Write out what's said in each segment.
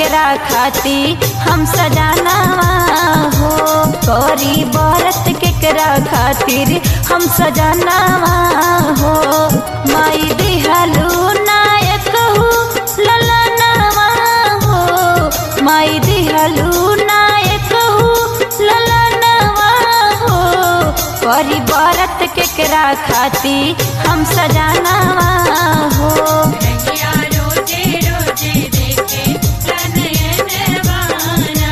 केकरा खाती हम सजानावा हो करी बरत केकरा खातिर हम सजानावा हो माई दिहलू नायक हो ललनावा हो माई दिहलू नायक हो ललनावा हो करी बरत केकरा खाती हम सजानावा हो रहिया रोजे रोजे देखे तनयनवाना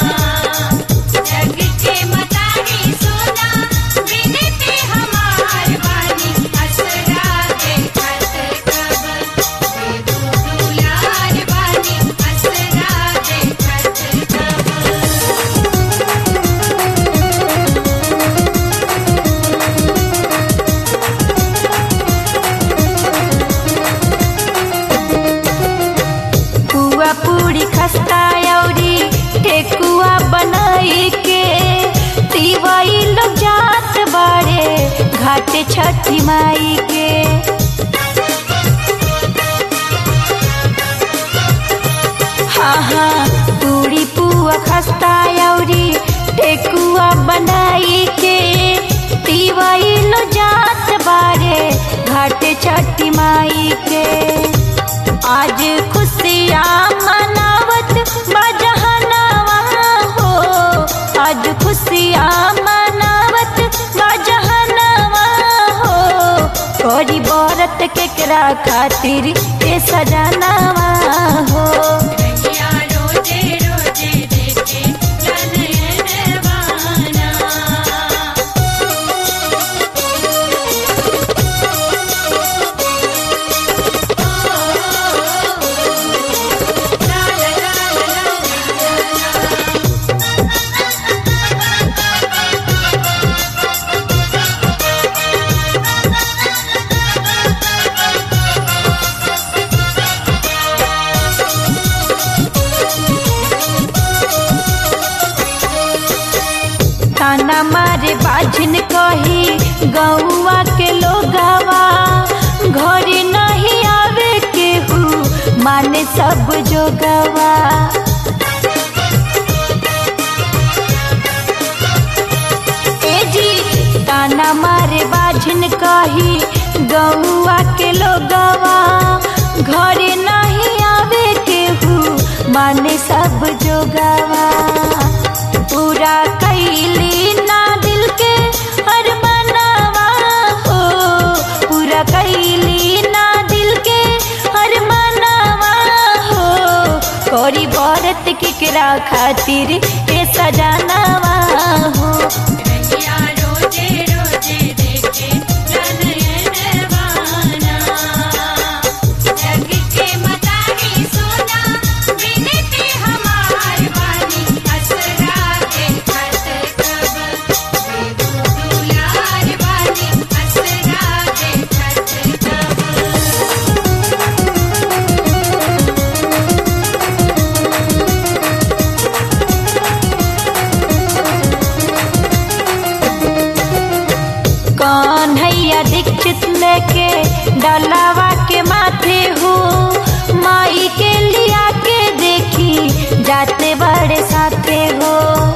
जग के मतारी सोना बिनती हमार बानी असरा देखत कब बेबू दुलार बानी असरा देखत कब पुआ पूरी खस्ता औरी ठेकुआ बनाई के तिवाई लोग जात बाड़े घाटे छठी माई के हाँ हाँ पूरी पुआ खस्ता औरी ठेकुआ बनाई के तिवाई लोग जात बाड़े घाटे छठी माई के आज खुशियाँ मनावत बजहनावा हो आज खुशियाँ मनावत बजहनावा हो कोरी बरत केकरा खातिर के सजनावा हो रहिया रोजे रोजे देखे तनयनवाना ताना मारे बाझिन कही गौवा के लोगावा घरे नहीं आवे केहू माने सब जोगवा ए जी ताना मारे बाझिन कही गौवा के लोगवा घरे नहीं आवे केहू माने सब जोगवा पूरा कैली ना दिल के हर मनावा हो पूरा कैली ना दिल के हर मनावा हो कोरी बरत केकरा खातिर ए सजानावा हो रहिया रोजे रोजे देखे तनयनवाना जग के मतारी सोना बिनती हमार बानी असरा देखत कब बेबू दुलार बानी असरा देखत कब कन्हैया दीक्षित लेके डलावा के माथे हो माई के लिया के देखी जाते बड़े साथे हो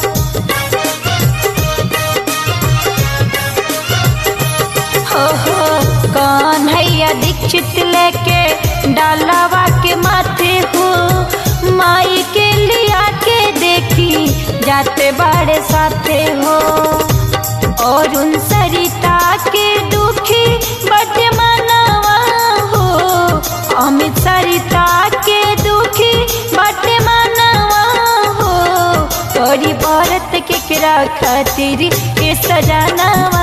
हो हो कन्हैया दीक्षित लेके डलावा के माथे हो माई के लिया के देखी जाते बड़े साथे हो और उन सरिता के दुखी बट मनवा हो अमित सरिता के दुखी बट मनवा हो तोरी बरत केकरा खातिर के सजानवा